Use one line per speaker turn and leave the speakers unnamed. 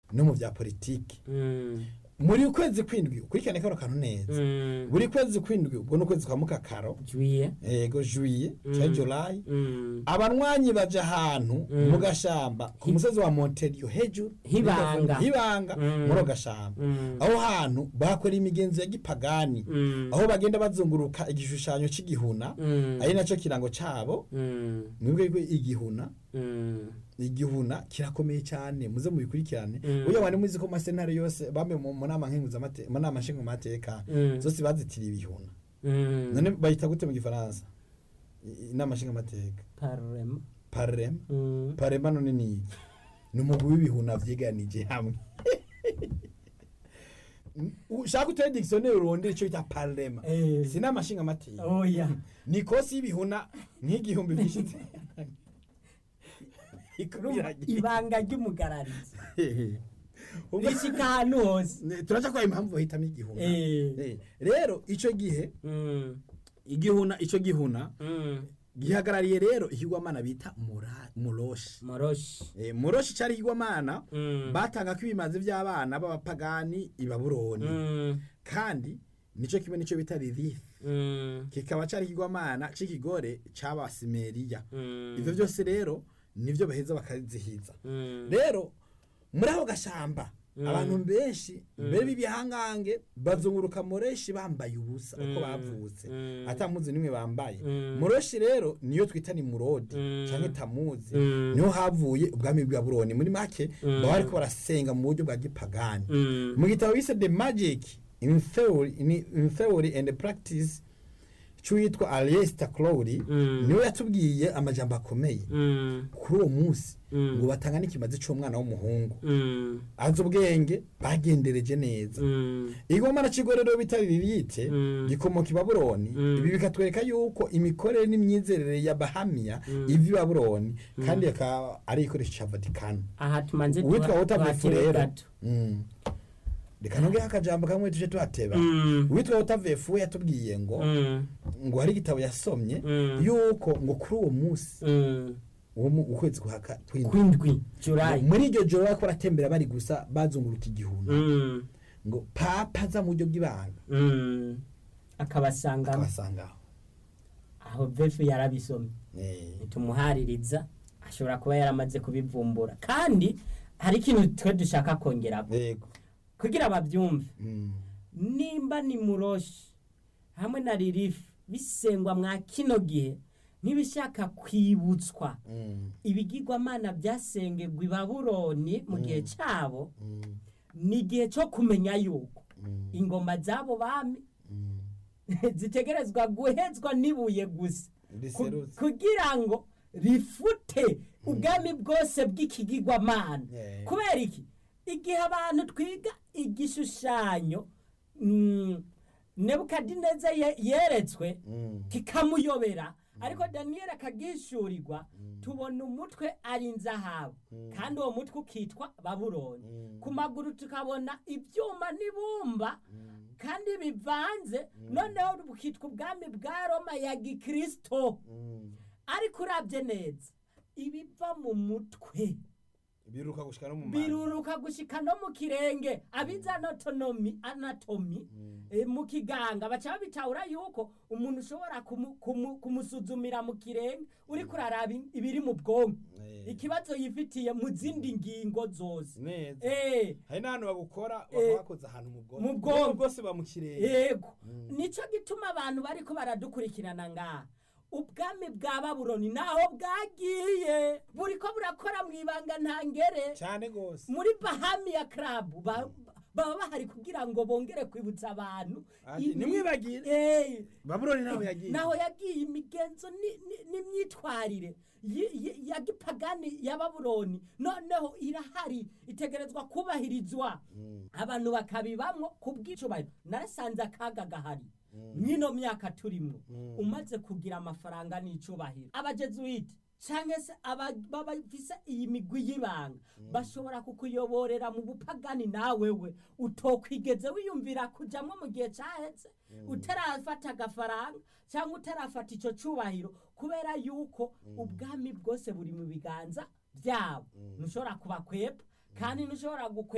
no mu bya politiki
Mm.
muri ukwezi kwindwi ukurikirane kano kantu neza
Mm.
buri kwezi kwindwi ubwo ni ukwezi kwa mukakaro
juye
ego juye cyangwa julayi
Mm.
abanywanyi baja ahantu
Mm.
mu gashamba ku musozi wa monterio hejuru
Hibanga.
hibanga
Mm.
muri ako gashamba
Mm.
aho hantu bakora imigenzo ya gipagani
Mm.
aho bagenda bazunguruka igishushanyo c'igihuna
Mm.
ari nacyo kirango cabo
Mm.
mwebwe yuko igihuna
Mm.
igihuna kirakomeye cyane muze mubikurikirane
Mm.
uyo wari muzi ko masentare yose bamwe mu mu nama nkenguzamate mu nama nshingamateka
Mm.
zose bazitiriye ibihuna
Mm.
none bayita gute mu gifaransa I- inama nshingamateka
parema
parema
Mm.
parema none ni iki ni umugwi w'ibihuna vyiganije hamwe ushaka utere dictionnaire urondere ico bita parema
Eh.
si inama nshingamateka
oya
ni kosi y'ibihuna nk'igihumbi vyinshi ikubiragiye
ibanga ry'umugararizi
Ubwo-
rishika ahantu hose
Ne- turaca kwa impamvu bahitamo igihuna
Eh.
Eh, rero ico gihe
Mm.
igihuna ico gihuna
Mm.
gihagarariye rero ikigwamana bita mura- muroshi
moroshi
Eh, muroshi cari ikigwamana
Mm.
batanga ko ibimazi vy'abana b'abapagani i babuloni
Mm.
kandi nico kimwe nico bita ririfi
Mm.
kikaba cari ikigwamana c'ikigore c'abasimeriya
Mm.
ivyo vyose rero nivyo baheza bakazihiza
Mm.
rero muri ako gashamba
Mm.
abantu benshi mbere b'ibihangange bazunguruka mureshi bambaye ubusa uko
Mm.
bavutse
Mm.
atamuzi nimwe bambaye
Mm.
mureshi rero niyo twita ni murodi
Mm.
canke tamuzi
Mm.
niho havuye ubwami bwa buroni muri make
Mm.
baba bariko barasenga mu buryo bwa gipagani
Mm.
mu gitabo bise the magic in theory, in, in theory and practice c'uwitwa aliester crowley
Mm.
niwe yatubwiye amajambo akomeye
Mm.
kuri uwo munsi
Mm.
ngo batanga n'ikimazi c'umwana w'umuhungu
Mm.
azi ubwenge bagendereje neza
Mm.
igomana c'igorero bitari ririte
Mm.
gikomoka i babuloni
Mm.
ibi bikatwereka yuko imikorere n'imyizerere ya bahamiya
Mm.
iva i babuloni kandi akaba ari igikoresho ca vatikano
aha tumanze
uwitwa
tuha-
wotavefu
tuhatebe
rero
gato
Mm. reka nongeho akajambo kamwe tuje tuhateba
Mm.
uwitwa wotavefu we yatubwiye ngo
Mm.
ngo hari igitabo yasomye
Mm.
yuko ngo kuri uwo munsi
Mm.
uwo mu- ukwezi guhaka kwindwi
kwindwi julayi
muri iryo joro bariko baratembera bari gusa bazunguruka igihuna
Mm.
ngo papa aza mu buryo bw'ibanga
Mm. akabasangamo
akabasangaho
aho vefu yarabisomye
Eh,
tumuhaririza ashobora kuba yaramaze kubivumbura kandi hari ikintu twe dushaka kongera
yego
kugira babyumve
Mm,
nimba ni muroshi hamwe na ririfu bisengwa mwa kino gihe ntibishaka kwibutswa
mm,
ibigirwamana byasengerwa i babuloni mu gihe cyabo
mm,
ni igihe cyo kumenya yuko
mm,
ingoma z'abo bami
mm.
zitegerezwa guhezwa n'ibuye gusa Ku-
riserutse
kugira ngo rifute ubwami bwose bw'ikigirwamana
Yeah.
kubera iki igihe abantu twiga igishushanyo mm, nebukadineza ye- yeretswe
Mm,
kikamuyobera ariko daniyeli akagishurirwa tubona umutwe ari inzahabu kandi uwo mutwe ukitwa babuloni
Mm.
ku maguru tukabona ibyuma n'ibumba
mm,
kandi bivanze noneho bukitwa ubwami bwa roma ya gikristo
mm.
ariko urabye neza ibiva mu mutwe
biruka gushika no mu manda.
biruruka gushika no mu kirenge abiza anatonomi anatomi eh, mu kiganga baca babitahura yuko umuntu ushobora kumu- kumu- kumusuzumira mu kirenge uri kuraraba in- ibiri mu bwonko
Eh,
ikibazo yifitiye mu zindi ngingo zose
neza
Eh,
hari n'ahantu bagukora
Eh,
bakabakoza ahantu mu bwonko
mu bwonko.
bwose bamukireye
yego nico gituma abantu bariko baradukurikirana ngaha ubwami bwa babuloni naho bwagiye buriko burakora mu ibanga ntangere
cyane gose
muri bahamiya club ba- baba bahari kugira ngo bongere kwibutsa abantu
Ati,
ibi-
"Ntimwibagire."
Eh,
babuloni naho yagiye
naho yagiye imigenzo ni- ni- n'imyitwarire yi- yi- ya gipagani ya babuloni noneho irahari itegerezwa kubahirizwa abantu bakabibamwo ku bw'icubahiro narasanze akaga gahari mw'ino myaka turimwo umaze kugira amafaranga n'icubahiro abajezuwiti canke se aba- baba bafise iyi migwi y'ibanga bashobora kukuyoborera mu bupagani nawewe utokwigeze wiyumvira kujamwo mu gihe caheze utarafata agafaranga cyangwa utarafata ico cubahiro kubera yuko ubwami bwose buri mu biganza byabo ntushobora kubakwepfa kandi ntushobora gukwepa